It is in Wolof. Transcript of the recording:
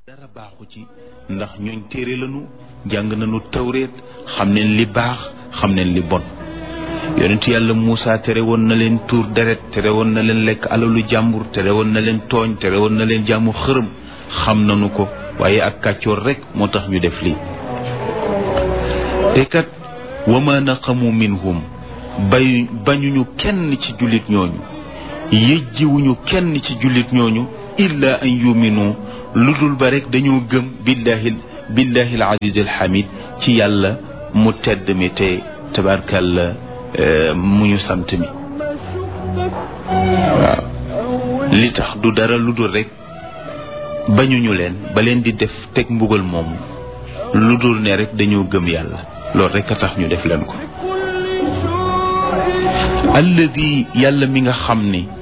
dara baaxu ci ndax ñooñ téere lañu jàng nañu tawreet xam neen li baax xam neen li bon yonent yàlla Muusa tere woon na leen tuur deret tere woon na leen lekk alalu jàmbur tere woon na leen tooñ tere woon na leen jaamu xërëm xam nañu ko waaye ak kàccoor rekk moo tax ñu def lii te kat wa ma naqamu minhum bay bañuñu kenn ci jullit ñooñu yëjjiwuñu kenn ci jullit ñooñu illa an yuminu lu dul ba rek dañoo gëm billahi billahi al aziz al hamid ci yàlla mu tedd mi te tabarkalla mu ñu sant mi waaw li tax du dara lu dul rek bañuñu leen ba leen di def teg mbugal moom lu dul ne rek dañoo gëm yàlla loolu rek a tax ñu def leen ko alladi yàlla mi nga xam ni